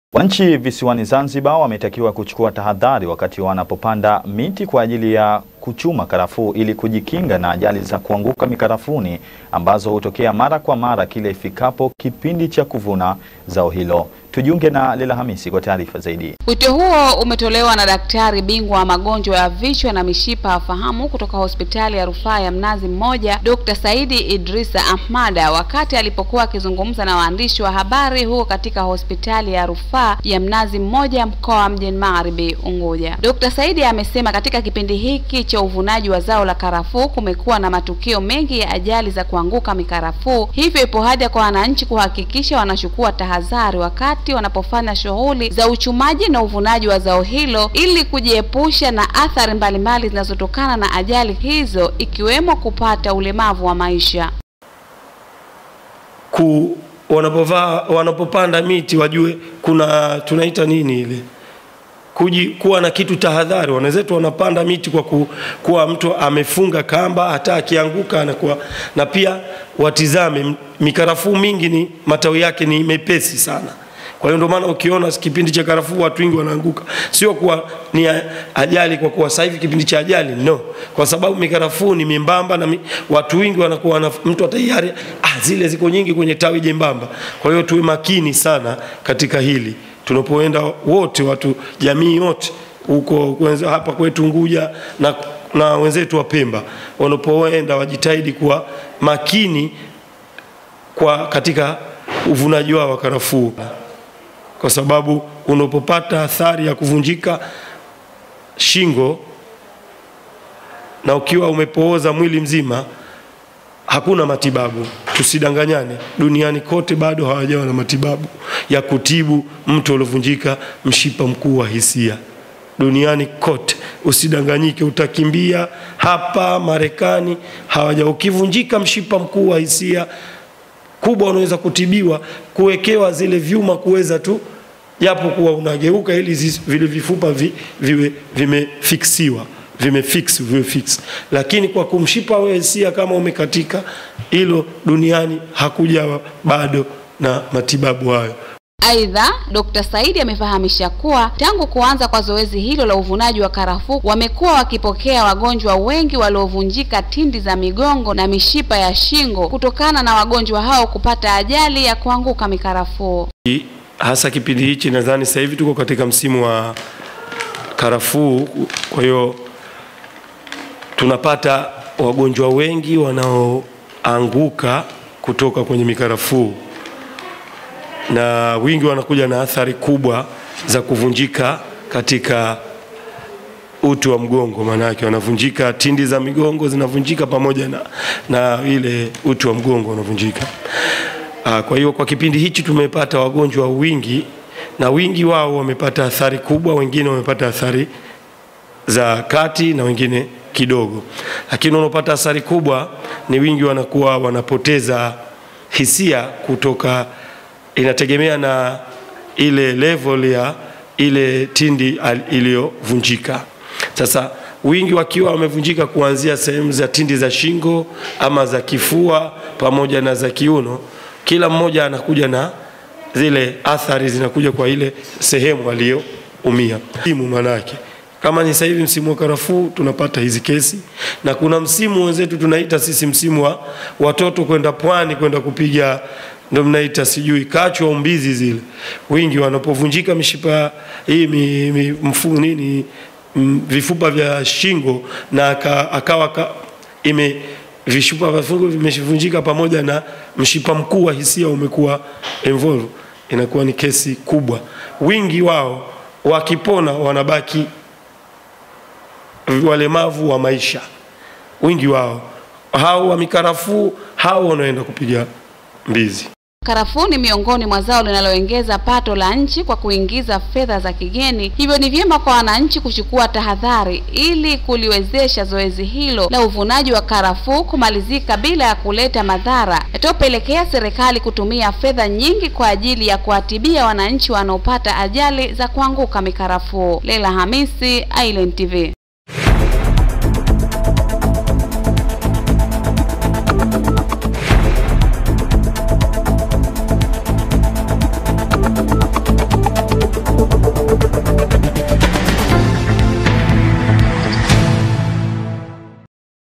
Wananchi visiwani Zanzibar wametakiwa kuchukua tahadhari wakati wanapopanda miti kwa ajili ya kuchuma karafuu ili kujikinga na ajali za kuanguka mikarafuni ambazo hutokea mara kwa mara kila ifikapo kipindi cha kuvuna zao hilo. Tujiunge na Lela Hamisi kwa taarifa zaidi. Wito huo umetolewa na daktari bingwa wa magonjwa ya vichwa na mishipa ya fahamu kutoka hospitali ya rufaa ya Mnazi Mmoja, Dr. Saidi Idrisa Ahmada wakati alipokuwa akizungumza na waandishi wa habari huko katika hospitali ya rufaa ya Mnazi Mmoja mkoa wa Mjini Magharibi Unguja. Dr. Saidi amesema katika kipindi hiki cha uvunaji wa zao la karafuu kumekuwa na matukio mengi ya ajali za kuanguka mikarafuu, hivyo ipo haja kwa wananchi kuhakikisha wanachukua tahadhari wakati wanapofanya shughuli za uchumaji na uvunaji wa zao hilo ili kujiepusha na athari mbalimbali zinazotokana na ajali hizo ikiwemo kupata ulemavu wa maisha. ku wanapovaa wanapopanda miti wajue kuna tunaita nini ile kuji, kuwa na kitu tahadhari. Wenzetu wanapanda miti kwa ku, kuwa mtu amefunga kamba, hata akianguka anakuwa na pia watizame mikarafuu mingi ni matawi yake ni mepesi sana. Kwa hiyo ndio maana ukiona kipindi cha karafuu watu wengi wanaanguka, sio kuwa ni ajali kwa kuwa sasa hivi kipindi cha ajali no, kwa sababu mikarafuu ni membamba na mi, watu wengi wanakuwa wana, mtu atayari ah, zile ziko nyingi kwenye tawi jembamba. Kwa hiyo tuwe makini sana katika hili tunapoenda wote, watu jamii yote huko hapa kwetu Unguja na, na wenzetu wa Pemba wanapoenda wajitahidi kuwa makini kwa katika uvunaji wao wa karafuu kwa sababu unapopata athari ya kuvunjika shingo na ukiwa umepooza mwili mzima, hakuna matibabu. Tusidanganyane, duniani kote bado hawajawa na matibabu ya kutibu mtu aliovunjika mshipa mkuu wa hisia duniani kote. Usidanganyike, utakimbia hapa Marekani hawaja. Ukivunjika mshipa mkuu wa hisia kubwa unaweza kutibiwa kuwekewa zile vyuma kuweza tu japo kuwa unageuka ili zi, vile vifupa vi, viwe vimefiksiwa vimefix viwe fix, lakini kwa kumshipa wewe hisia kama umekatika, hilo duniani hakuja bado na matibabu hayo. Aidha, Dr. Saidi amefahamisha kuwa tangu kuanza kwa zoezi hilo la uvunaji wa karafuu wamekuwa wakipokea wagonjwa wengi waliovunjika tindi za migongo na mishipa ya shingo kutokana na wagonjwa hao kupata ajali ya kuanguka mikarafuu. Hasa kipindi hichi, nadhani sasa hivi tuko katika msimu wa karafuu, kwa hiyo tunapata wagonjwa wengi wanaoanguka kutoka kwenye mikarafuu na wingi wanakuja na athari kubwa za kuvunjika katika uti wa mgongo, maana yake wanavunjika, tindi za migongo zinavunjika pamoja na, na ile uti wa mgongo unavunjika. Kwa hiyo kwa kipindi hichi tumepata wagonjwa wingi, na wingi wao wamepata athari kubwa, wengine wamepata athari za kati na wengine kidogo, lakini wanaopata athari kubwa ni wingi wanakuwa wanapoteza hisia kutoka inategemea na ile level ya ile tindi iliyovunjika. Sasa wingi wakiwa wamevunjika kuanzia sehemu za tindi za shingo ama za kifua pamoja na za kiuno, kila mmoja anakuja na zile athari zinakuja kwa ile sehemu aliyoumia. Msimu manake kama ni sasa hivi msimu wa karafuu tunapata hizi kesi, na kuna msimu wenzetu tunaita sisi msimu wa watoto kwenda pwani kwenda kupiga ndio mnaita sijui kachu au mbizi zile, wingi wanapovunjika mishipa hii mi, mi, mfu nini m, vifupa vya shingo na aka, akawa ka, ime vishupa vya shingo vimevunjika pamoja na mshipa mkuu wa hisia umekuwa involve, inakuwa ni kesi kubwa. Wingi wao wakipona wanabaki walemavu wa maisha, wingi wao hao wa mikarafuu, hao wanaenda kupiga mbizi. Karafuu ni miongoni mwa zao linaloongeza pato la nchi kwa kuingiza fedha za kigeni, hivyo ni vyema kwa wananchi kuchukua tahadhari ili kuliwezesha zoezi hilo la uvunaji wa karafuu kumalizika bila ya kuleta madhara yatayopelekea serikali kutumia fedha nyingi kwa ajili ya kuwatibia wananchi wanaopata ajali za kuanguka mikarafuu. Lela Hamisi, Island TV.